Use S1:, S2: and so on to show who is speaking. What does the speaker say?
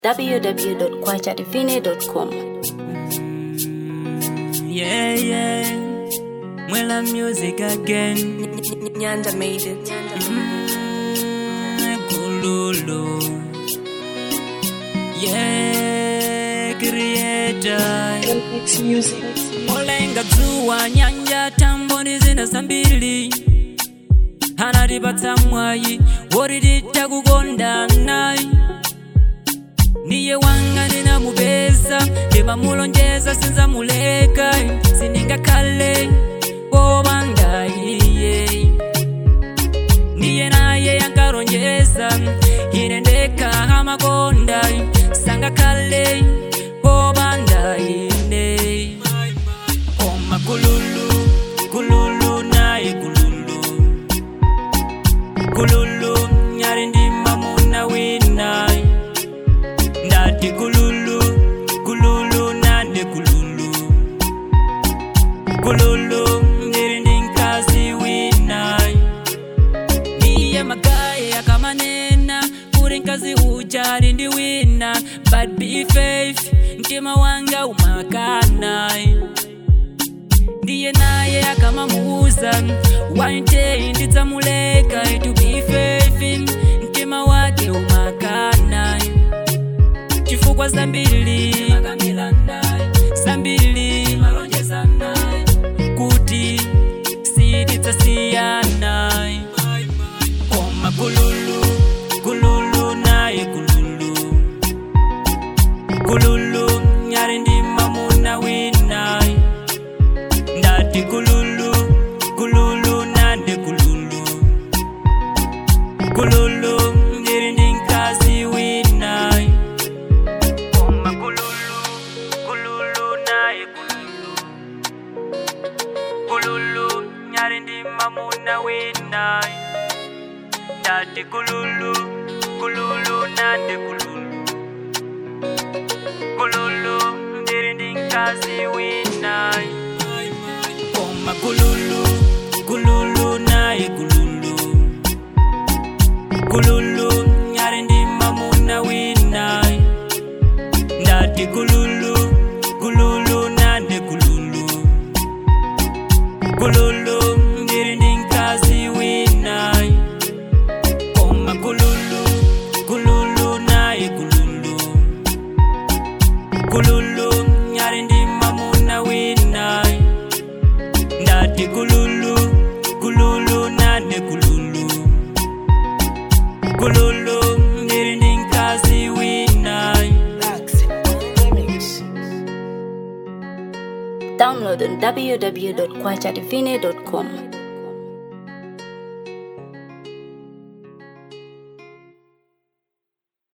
S1: www.kwachativine.com.
S2: Yeah, yeah. Mwela music again.
S1: Nyanda made it.
S2: Mm, Kululu. Yeah, creator. Olenga dzuwa nyanja tamboni zina zambiri anatipatsa mwayi wotititha kukondana niye wanga ndinamupeza ndimamulonjeza sinzamuleka sindingakhale wopanda iye niye naye yankalonjeza ine ndekha amakonda sangakhale wopanda ine koma kululu kululu naye kululu kululu nyali ndi mamuna wina ndati kululu kululu nane kululu kululu ndiri ndi mkazi wina niye magaye akamanena kuti mkazi uja ali ndi wina but be faith mtima wanga umakana ndiye naye akamamuuza one day ndidzamuleka to be faith mtima wake umakana chifukwa zambiri zambiri kuti sitidzasiyana koma kululu kululu naye kululu kululu nyali ndi mamuna wina ndati kululu kululu nane kululu kululu ndiri ndi mkazi wina koma kululu kululu naye kululu kululu nyali ndi mamuna wina ndati kululu kululu nane kululu kululu ndiri ndi mkazi wina koma kululu kululu naye kululu kululu nyali ndi mamuna wina ndati kululu kululu nane kululu kululu ndiri ndi mkazi wina koma kululu kululu naye kululu kululu nyali ndi mamuna wina ndati kululu kululu nane kululu kululu ndiri ndi mkazi wina
S1: Download on www.kwachativine.com.